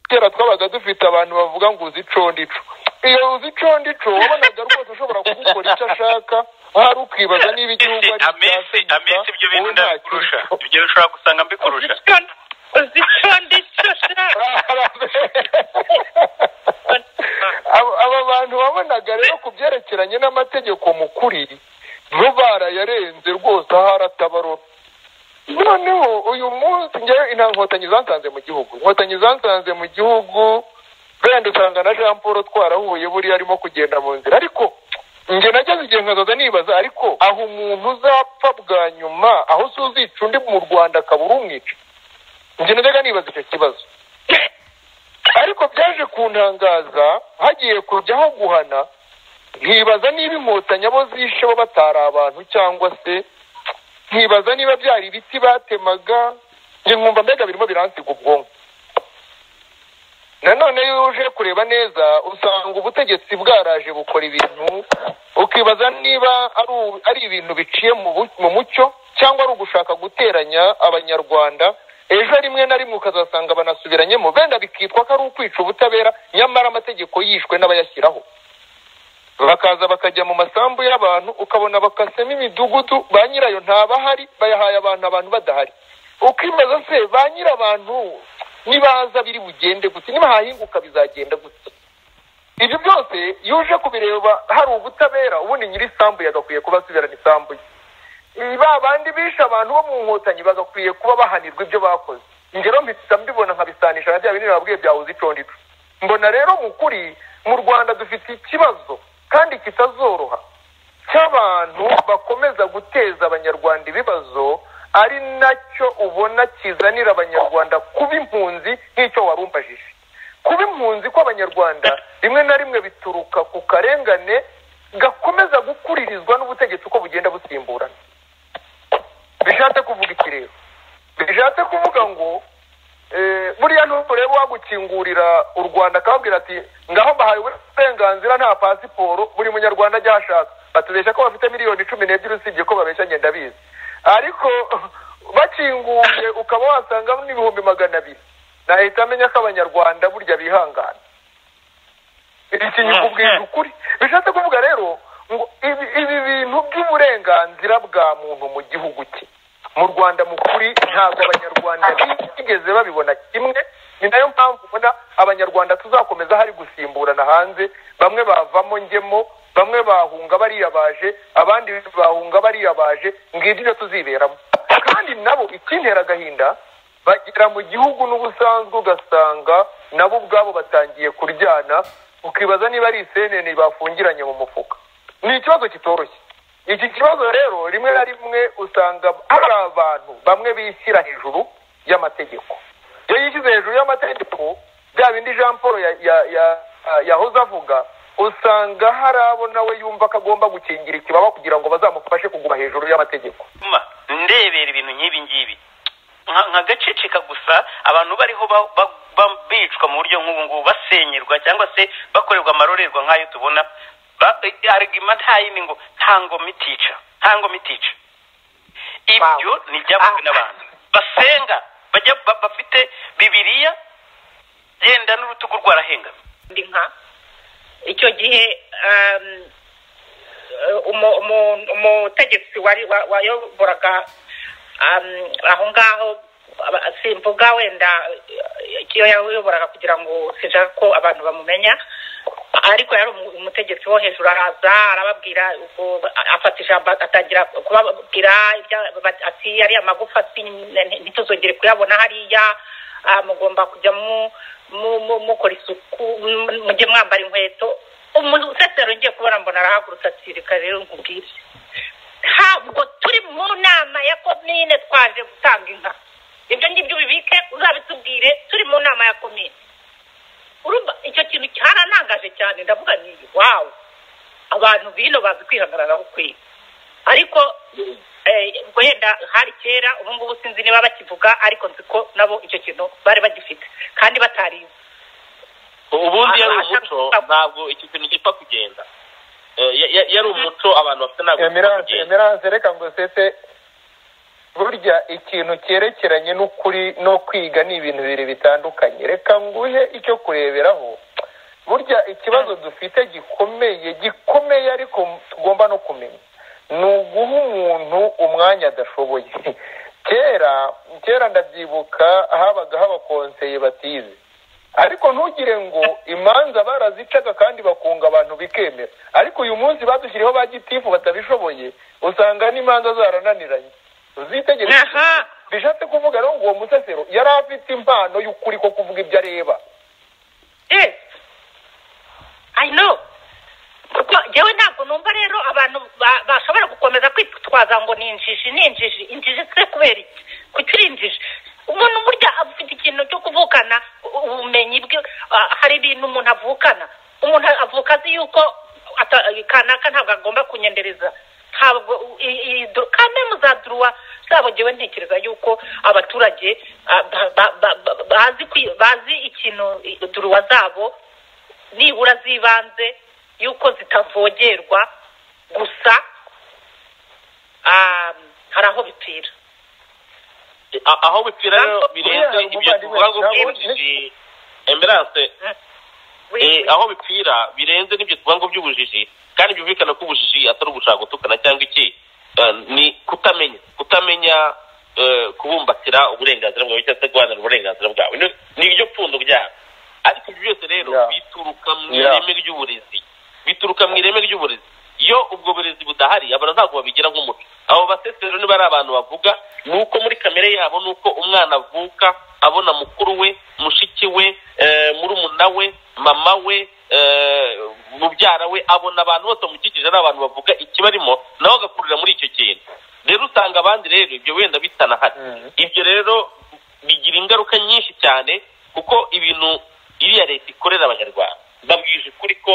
kera twabaga dufite abantu bavuga ngo uzi ico ndico iyo uzi ico ndico wabonaga rwose ushobora kugukora icyo ashaka hari ukibaza niba igihugu ari amisi amisi ibyo bintu ndabikurusha ibyo bishobora gusanga mbikurusha uzi icyo ndicyo sha aba bantu wabonaga rero ku byerekeranye n'amategeko mukuri bo barayarenze rwose aho aratabarora noneho uyu munsi njyewe nta nkotanyi zansanze mu gihugu inkotanyi zansanze mu gihugu wenda usanga na jean paul twarahuye buriya arimo kugenda mu nzira ariko njye nageze igihe nkazaza nibaza ariko aho umuntu uzapfa bwa nyuma aho uzica undi mu rwanda akaba urumwica njye najyaga nibaza icyo kibazo ariko byaje kuntangaza hagiye kujyaho guhana nkibaza niba inkotanyi abo zishe bo batari abantu cyangwa se nkibaza niba byari ibiti batemaga njye nkumva mbega birimo biransiga ubwonko nanone iyo uje kureba neza usanga ubutegetsi bwaraje bukora ibintu ukibaza niba ari ibintu biciye mu mucyo cyangwa ari ugushaka guteranya abanyarwanda ejo rimwe na rimwe ukazasanga banasubiranyemo benda bikitwa ko ari ukwica ubutabera nyamara amategeko yishwe n'abayashyiraho bakaza bakajya mu masambu y'abantu ukabona bakasemo imidugudu ba nyirayo ntabahari bayahaye abantu abantu badahari ukibaza se ba nyir'abantu nibaza biri bugende gute niba hahinguka bizagenda gute ibyo byose iyo uje kubireba hari ubutabera ubundi nyir'isambu yagakwiye kuba asubirana isambu ye ba bandi bishe abantu bo mu nkotanyi bagakwiye kuba bahanirwa ibyo bakoze ingero mpita mbibona nkabisanisha na bya bintu nababwiye byahuze icondito mbona rero mu kuri mu rwanda dufite ikibazo kandi kitazoroha cy'abantu bakomeza guteza abanyarwanda ibibazo ari nacyo ubona kizanira abanyarwanda kuba impunzi nk'icyo warumbajije kuba impunzi kw'abanyarwanda rimwe na rimwe bituruka ku karengane gakomeza gukuririzwa n'ubutegetsi uko bugenda busimburana bishatse kuvuga iki rero bishatse kuvuga ngo buriya nturebe wagukingurira u rwanda akababwira ati ngaho mbahaye uburenganzira nta pasiporo buri munyarwanda ajya aho ashaka batubeshya ko bafite miliyoni cumi n'ebyiri usibye ko babeshya ngenda bizi ariko bakinguriye ukaba wasanga n'ibihumbi magana abiri nahita amenya ko abanyarwanda burya bihangana iki nyikubwira ukuri bishatse kuvuga rero ngo ibi bintu by'uburenganzira bwa muntu mu gihugu cye mu rwanda mukuri ntabwo abanyarwanda bigeze babibona kimwe ni nayo mpamvu ubona abanyarwanda tuzakomeza hari gusimburana hanze bamwe bavamo ngemo bamwe bahunga bariyabaje abandi bahunga bariyabaje ngibyo tuziberamo kandi nabo ikintera agahinda bagera mu gihugu n'ubusanzwe ugasanga nabo ubwabo batangiye kuryana ukibaza niba ari isenene bafungiranye mu mufuka ni ikibazo kitoroshye iki kibazo rero rimwe na rimwe usanga hari abantu bamwe bishyira hejuru y'amategeko iyo yishyize hejuru y'amategeko bya bindi jean paul yahoze avuga usanga hari abo nawe yumva ko agomba gukingira ikibaba kugira ngo bazamufashe kuguma hejuru y'amategeko ndebera ibintu nk'ibi ngibi nkagaceceka gusa abantu bariho bicwa mu buryo nk'ubu ngubu basenyerwa cyangwa se bakorerwa amarorerwa nk'ayo tubona arigima nta yindi ngo nta ngoma itica nta ngoma itica ibyo ni ibyavuwe n'abantu basenga bajya bafite bibiriya genda n'urutugu rwarahengamye ndi nka icyo gihe umutegetsi wayoboraga aho ngaho simvuga wenda icyo yayoboraga kugira ngo sinshaka ko abantu bamumenya ariko yari umutegetsi wo hejuru araza arababwira afata ijambo atangira kubabwira ati ariya magufa ntituzongere kuyabona hariya mugomba kujya mukora isuku mujye mwambara inkweto umusesero ngiye kubona mbona arahagurutse ati reka rero nkubwire ntabwo turi mu nama ya komine twaje gutanga inka ibyo ngibyo ubibike uzabitubwire turi mu nama ya komine urumva icyo kintu cyaranangaje cyane ndavuga n'iyi wawu abantu bino bazi kwihagararaho ukwiye ariko wenda hari kera ubu ngubu sinzi niba bakivuga ariko nzi ko nabo icyo kintu bari bagifite kandi batariwe ubundi yari umuco ntabwo iki kintu gipfa kugenda yari umuco abantu bafite ntabwo emerance reka ngo sete burya ikintu cyerekeranye n'ukuri no kwiga ni ibintu bibiri bitandukanye reka nguhe icyo kureberaho burya ikibazo dufite gikomeye gikomeye ariko tugomba no kumenya ni uguha umuntu umwanya adashoboye kera kera ndabyibuka habaga habakonseye batize ariko ntugire ngo imanza barazicaga kandi bakunga abantu bikemera ariko uyu munsi badushyiriyeho ba gitifu batabishoboye usanga n'imanza zarananiranye uzitegere aha bishatse kuvuga rero ngo uwo musesero yari afite impano y'ukuri ko kuvuga ibyo areba yes i know kuko njyewe ntabwo numva rero abantu ba- bashobora gukomeza kwitwaza ngo ni injiji ni injiji injiji se kubera iki kuki uri injiji umuntu burya afite ikintu cyo kuvukana u- ubumenyi bwe ah, hari ibintu umuntu avukana umuntu avuka azi yuko ata- kanaka ntabwo agomba kunyendereza ntabwo i- i- do- kandi muzaduruwa zabo njyewe ntekereza yuko abaturage ah, ba- ba- ba- ba- bazi kwi- bazi ikintu i- duruwa zabo nibura z'ibanze yuko zitavogerwa gusa ah, hari aho bipfira A- aho bipfira rero birenze ibyo tuvuga ngo by'ubujiji emerance We- eh, we- aho bipfira birenze n'ibyo tuvuga ngo by'ubujiji kandi byumvikana ko ubujiji atari ugushaka gutukana cyangwa iki eh, ni kutamenya kutamenya eh, kubumbatira uburenganzira bwawe cyangwa se guharanira uburenganzira bwawe Ni- ni iryo pfundo ryabo ariko ibyo byose rero Yeah. bituruka mu Yeah. ireme ry'uburezi bituruka mu ireme ry'uburezi iyo ubwo burezi budahari abantu ntabwo babigira nk'umuco abo basesero niba ari abantu bavuga ni uko muri kamere yabo ni uko umwana avuka abona mukuru we mushiki we eh, murumuna we mama we eh, mubyara we abona abantu bose bamukikije ari abantu bavuga ikibarimo nawe agakurira muri icyo kintu rero usanga abandi rero ibyo wenda bitanahari Mhm. ibyo rero bigira ingaruka nyinshi cyane kuko ibintu iriya leta ikorera abanyarwanda babwije ukuri ko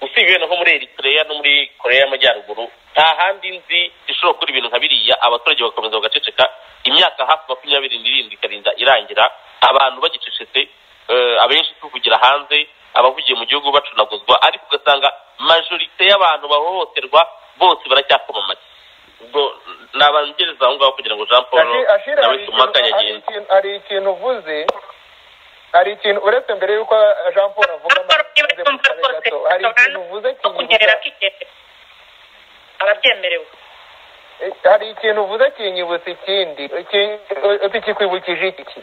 usibye no muri Eritrea no muri Korea y'Amajyaruguru nta handi nzi ishobora gukora ibintu nka biriya abaturage bagakomeza bagaceceka imyaka hafi makumyabiri n'irindwi ikarinda irangira abantu bagicecetse eh, abenshi tuvugira hanze abavugiye mu gihugu bacunaguzwa ariko ugasanga majorite y'abantu bahohoterwa bose baracyakoma amashyi ubwo nabangereza aho ngaho kugira ngo Jean Paul Ashira- Ashira, nawe hari tumakanye ikintu- hari agenda ikintu- hari ikintu uvuze hari ikintu uretse mbere y'uko jean paul avuga Jean maze Paul niba yumva mukabe rwose gato, hari ikintu uvuze no kunyerera kinyibutsa kigeze arabyemerewe Eh, hari ikintu uvuze kinyibutsa ikindi Iki- tukikwibukije iki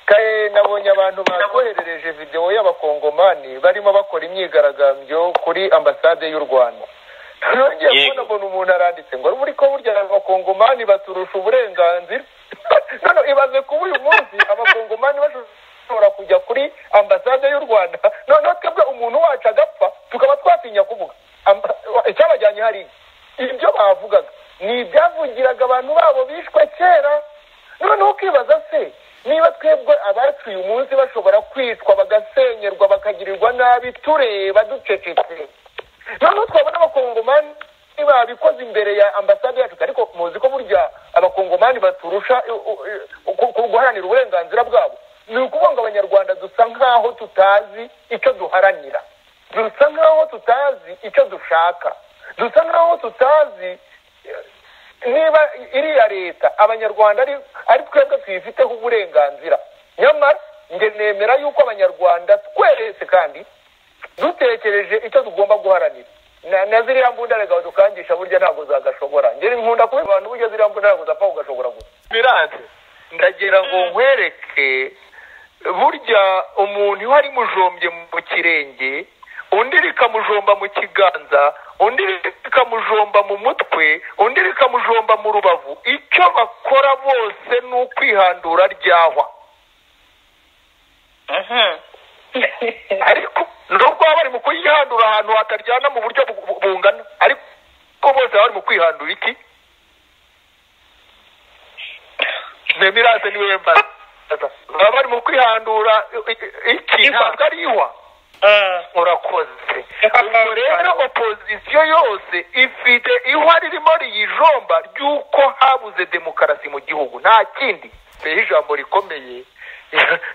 kaye nabonye abantu bakoherereje videwo y'abakongomani barimo bakora imyigaragambyo kuri ambasade y'u rwanda nongeye Yego. kubona mbona umuntu aranditse ngo muri ko burya abakongomani baturusha uburenganzira none ibaze kuba uyu munsi abakongomani bashobora kujya kuri ambasade y'u rwanda noneho twebwe umuntu wacu agapfa tukaba twatinya kuvuga Amba- icyabajyanye hari iki? ibyo bavugaga ni ibyavugiraga abantu babo bishwe kera noneho ukibaza se niba twebwe abacu uyu munsi bashobora kwicwa bagasenyerwa bakagirirwa nabi tureba ducecetse noneho twabona abakongomani babikoze imbere ya ambasade yacu ariko muzi ko burya abakongomani baturusha u- u- u- ku- guharanira uburenganzira bwabo ni ukuvuga ngo abanyarwanda dusa nk'aho tutazi icyo duharanira dusa nk'aho tutazi icyo dushaka dusa nk'aho tutazi eh, niba iriya leta abanyarwanda ari ari twebwe tuyifiteho uburenganzira nyamara njye nemera yuko abanyarwanda twese kandi dutekereje icyo tugomba guharanira Na- na ziriya mbunda reka tukangisha burya ntabwo zagashobora njye nkunda kuba abantu burya ziriya mbunda ntabwo zapfa kugashobora gusa biranze ndagira ngo nkwereke burya umuntu iyo ari mujombye mu kirenge undi rikamujomba mu kiganza undi rikamujomba mu mutwe undi rikamujomba mu rubavu icyo bakora bose ni ukwihandura ryahwa ariko nubwo baba bari mu kuyihandura ahantu hataryana mu buryo bu- bu- bungana ariko bose baba bari mu kwihandura iki nemirase ni we mbaza baba bari mu kwihandura i- i- iki Ihwa. ntabwo ari ihwa urakoze Ihwa. ubwo rero opozisiyo yose ifite ihwa ririmo riyijomba ry'uko habuze demokarasi mu gihugu nta kindi rero ijambo rikomeye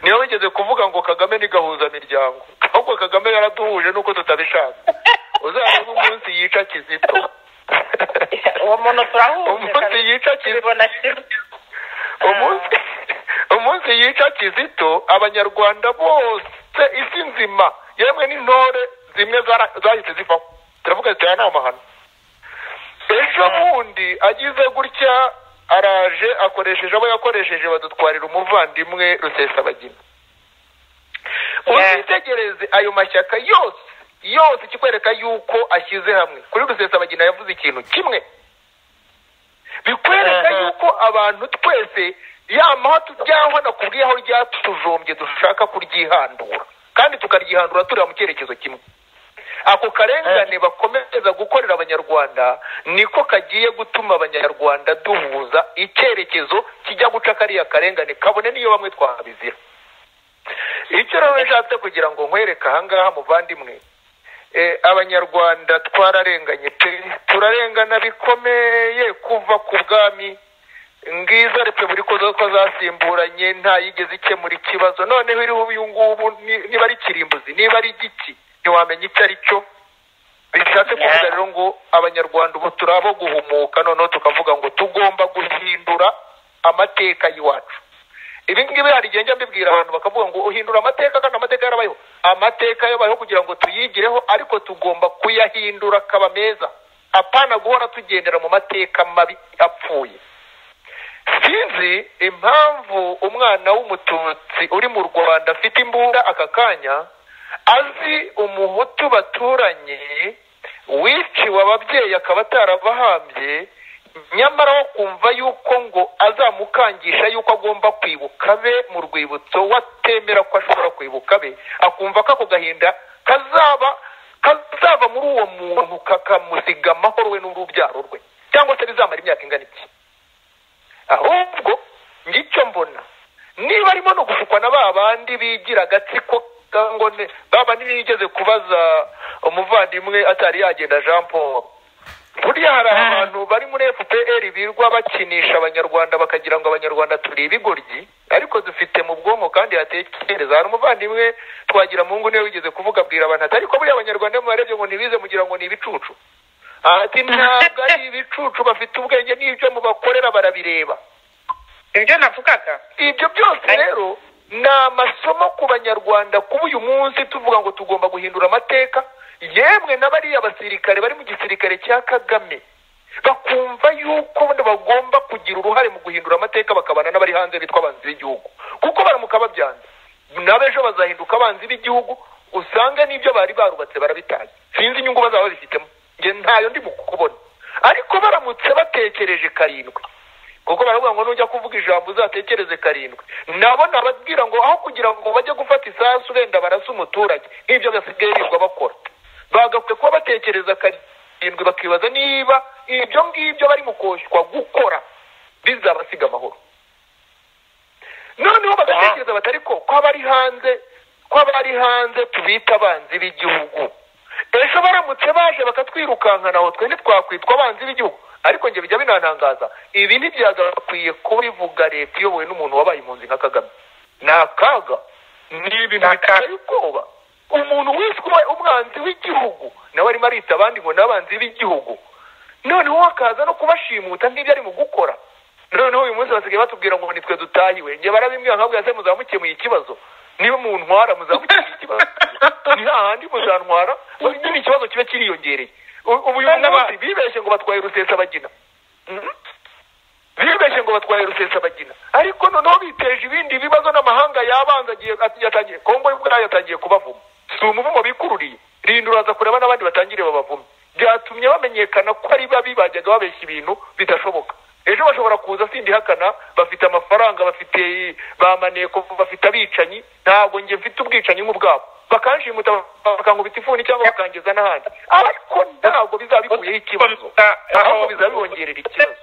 niyo wigeze kuvuga ngo kagame ni gahuzamiryango ahubwo kagame yaraduhuje nuko tutabishaka uzarebe umunsi yica kizito uwo muntu turahuze umunsi yica kizito tubibona kimwe umunsi umunsi yica kizito abanyarwanda bose isi nzima yemwe n'intore zimwe zara- zahise zivaho turavuga zitera n'amahano ejo bundi agize gutya araje akoresheje abo yakoresheje badutwarira umuvandimwe rusesabagina uzitegereze ayo mashyaka yose yose ikikwereka yuko ashyize hamwe kuri rusesabagina yavuze ikintu kimwe bikwereka Mhm. yuko abantu twese yamaho tujyaho nakubwiye aho ryatujombye dushaka kuryihandura kandi tukaryihandura tureba mu cyerekezo kimwe ako karengane bakomeza gukorera abanyarwanda niko kagiye gutuma abanyarwanda duhuza icyerekezo kijya guca kariya karengane kabone n'iyo bamwe twahabizira icyo rero nshatse kugira ngo nkwereke ahangaha muvandimwe Eh, abanyarwanda twararenganye pe turarengana bikomeye kuva ku bwami ngiza repubulika zo ko zasimburanye nta yigeze ikemura ikibazo noneho iriho uyu ngubu ni- niba ari kirimbuzi niba ari igiki ntiwamenya icyo ari cyo bishatse kuvuga rero ngo abanyarwanda ubu turi abo guhumuka noneho tukavuga ngo tugomba guhindura amateka y'iwacu ibi ngibi hari igihe njya mbibwira abantu bakavuga ngo uhindura amateka kandi amateka yarabayeho amateka yabayeho kugira ngo tuyigireho ariko tugomba kuyahindura akaba meza apana guhora tugendera mu mateka mabi apfuye sinzi impamvu umwana w'umututsi uri mu rwanda afite imbunda aka kanya azi umuhutu baturanye wiciwe ababyeyi akaba atarabahambye nyamara wo kumva yuko ngo azamukangisha yuko agomba kwibuka be mu rwibutso watemera ko ashobora kwibuka be akumva ko ako gahinda kazaba kazava muri uwo muntu kakamusiga amahoro we n'urubyaro rwe cyangwa se bizamara imyaka ingana iki ahubwo ngicyo mbona niba arimo no gushukwa na ba bandi bigira agatsiko ngo ne ba bandi bigeze kubaza umuvandimwe atari yagenda jean paul burya hari abantu bari muri fpr birwa bakinisha abanyarwanda bakagira ngo abanyarwanda turi ibigoryi ariko dufite mu bwonko kandi hatekereza hari umuvandimwe twagira mu niwe wigeze kuvuga abwira abantu ati ariko buriya abanyarwanda iyo mubarebye ngo ntibize mugira ngo ni ibicucu ati ntabwo ari ibicucu bafite ubwenge n'ibyo mubakorera barabireba ibyo navugaga ibyo byose rero ni amasomo ku banyarwanda kuba uyu munsi tuvuga ngo tugomba guhindura amateka yemwe n'abariya basirikare bari mu gisirikare cya kagame bakumva yuko bano bagomba kugira uruhare mu guhindura amateka bakabana n'abari hanze bitwa abanzi b'igihugu kuko baramuka babyanze n'abejo bazahinduka abanzi b'igihugu usanga n'ibyo bari barubatse barabitaye sinzi inyungu bazaba babifitemo njye ntayo ndi mu kubona ariko baramutse batekereje karindwi kuko baravuga ngo nujya kuvuga ijambo uzatekereze karindwi nabo nababwira ngo aho kugira ngo bajye gufata isasu wenda barasa umuturage nk'ibyo basigaye birirwa bakora bagakwiye kuba batekereza karindwi bakibaza niba ibyo ngibyo bari mu koshywa gukora bizabasiga amahoro noneho bagatekereza batari ko ko abari hanze ko abari hanze tubita abanzi b'igihugu ejo baramutse baje bakatwirukankana aho twe ntitwakwitwa abanzi b'igihugu ariko njye bijya binantangaza ibi ntibyagakwiye kubivuga leta iyobowe n'umuntu wabaye impunzi nka kagame ni akaga ni ibintu biteye ubwoba umuntu wese uba umwanzi w'igihugu nawe arimo arita abandi ngo ni abanzi b'igihugu noneho akaza no kubashimuta nk'ibyo ari mu gukora noneho uyu munsi basigaye batubwira ngo nitwe dutahiwe njye barabimbwira nkabwira se muzamukemuye ikibazo niba muntwara muzamukemuye ikibazo ni hahandi muzantwara nyine ikibazo kiba kiriyongereye U- ubu uyu munsi bibeshye ngo batwaye rusesabagina Mhm. bibeshye ngo batwaye rusesabagina ariko noneho biteje ibindi bibazo n'amahanga yabanga agiye ati- yatangiye kongo ubwayo yatangiye kubavuma si umuvumo bikururiye rindura aza kureba n'abandi batangire babavume byatumye bamenyekana ko ari babi bajyaga babeshya ibintu bidashoboka ejo bashobora kuza sindihakana bafite amafaranga bafite bamaneko bafite abicanyi ntabwo njye mfite ubwicanyi nk'ubwabo bakanshimuta bakankubita ifuni cyangwa bakangeza n'ahandi ariko ntabwo bizaba bikuyeho ikibazo ahubwo bizaba bibongerera ikibazo